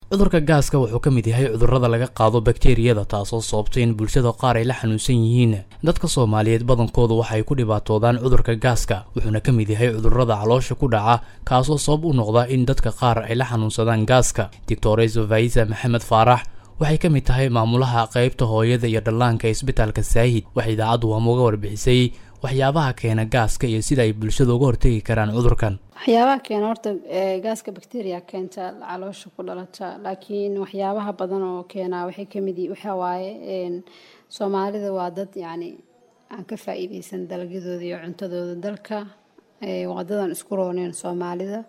cudurka gaaska wuxuu ka mid yahay cudurrada laga qaado bakteriyada taasoo sababtay in bulshada qaar ay la xanuunsan yihiin dadka soomaaliyeed badankoodu waxay ku dhibaatoodaan cudurka gaaska wuxuuna ka mid yahay cudurrada caloosha ku dhaca kaasoo sabab u noqda in dadka qaar ay la xanuunsadaan gaaska doctores vaisa maxamed faarax waxay ka mid tahay maamulaha qeybta hooyada iyo dhallaanka ee isbitaalka saahid waxay idaacaddu waamuga warbixisay waxyaabaha keena gaaska iyo sida ay bulshada uga hortegi karaan cudurkan waxyaabaha keena horta gaaska bacteria keenta caloosha ku dhalata laakiin waxyaabaha badan oo keenaa waxay kamid waxa waaye soomaalida waa dad yacni aan ka faa-iideysan dalagyadooda iyo cuntadooda dalka waa dadan isku rooneen soomaalida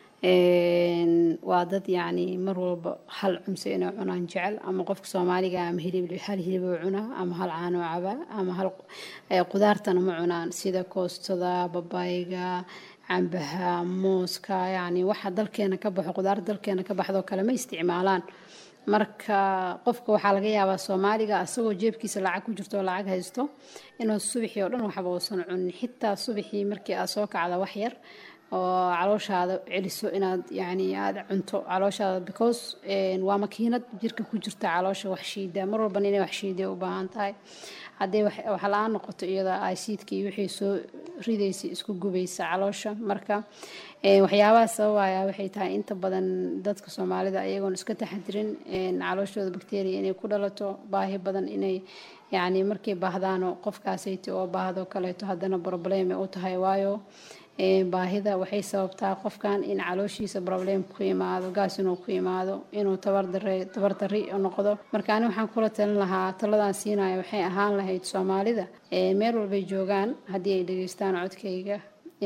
waa dad yacni mar walba hal cunse inay cunaan jecel ama qofka soomaaliga ama hilib hal hiliboo cunaa ama hal caanoo cabaa ama hal qudaartana ma cunaan sida koostada babayga cambaha mooska yacni waxa dalkeena ka baxo qudaar dalkeena ka baxdoo kale ma isticmaalaan marka qofka waxaa laga yaabaa soomaaliga asagoo jeebkiisa lacag ku jirto oo lacag haysto inuu subaxii oo dhan waxba uusan cunin xitaa subaxii markii aad soo kacda wax yar oo calooshaada celiso inaad yani aada cunto calooshaada because waa makiinad jirka ku jirta caloosha wax shiida mar walbana inay wax shiiday u baahan tahay haddii wax la-aan noqoto iyada aysiidka iyo wixii soo ridaysa isku gubaysa caloosha marka waxyaabaha sababaya waxay tahay inta badan dadka soomaalida ayagoon iska taxadirin calooshooda bacteria inay ku dhalato baahi badan inay yacni markay baahdaano qofkaasayti oo baahdo kaleeto haddana probleme u tahay waayo baahida waxay sababtaa qofkan in calooshiisa problem ku imaado gaas inuu ku imaado inuu tabardari noqdo marka ani waxaan kula talin lahaa taladan siinaya waxay ahaan lahayd soomaalida meel walbay joogaan haddii ay dhageystaan codkayga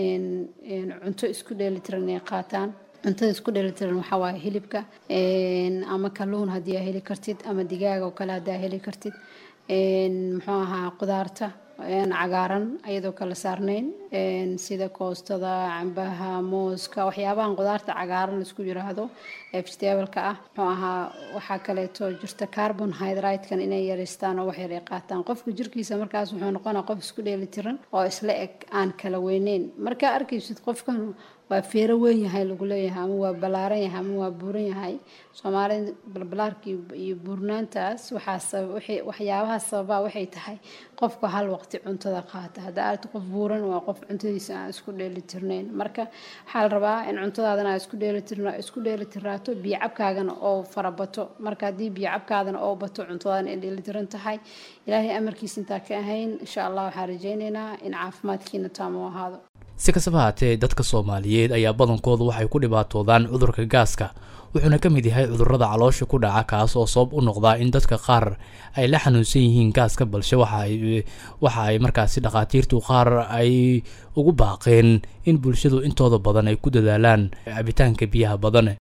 cunto isku dheelitiran inay qaataan cuntada isku dheelitiran waxaa waaye hilibka ama kalluun haddii aa heli kartid ama digaag oo kale haddii aa heli kartid muxuu ahaa qudaarta cagaaran iyadoo kala saarnayn sida koostada cambaha mooska waxyaabahan qudaarta cagaaran laisku yiraahdo ee vegetableka ah muxuu ahaa waxaa kaleeto jirta carbon hydratekan inay yareystaan oo wax yar ay qaataan qofka jirkiisa markaas wuxuu noqonaa qof isku dheelitiran oo isla eg aan kala weyneyn markaa arkaysid qofkan waa feero weyn yahay lagu leeyahay ama waa ballaaran yahay ama waa buuran yahay soomaalida balbalaarka iyo buurnaantaas waxyaabaha sababaa waxay tahay qofka hal waqti cuntada qaata hadda aad qof buuran waa qof cuntadiisa aan isku dheelitirnayn marka waxaa la rabaa in cuntadaadana aad isku dheelitiraato biyocabkaagana oo farabato marka haddii biyocabkaadana oo bato cuntadaadana ay dheelitiran tahay ilaahay amarkiisa intaa ka ahayn insha allah waxaan rajaynaynaa in caafimaadkiina taamo ahaado si kastaba haatee dadka soomaaliyeed ayaa badankoodu waxay ku dhibaatoodaan cudurka gaaska wuxuuna ka mid yahay cudurrada caloosha ku dhaca kaas oo sabab u noqdaa in dadka qaar ay la xanuunsan yihiin gaaska balse waxa ay markaasi dhakhaatiirtu qaar ay ugu baaqeen in bulshadu intooda badan ay ku dadaalaan cabitaanka biyaha badan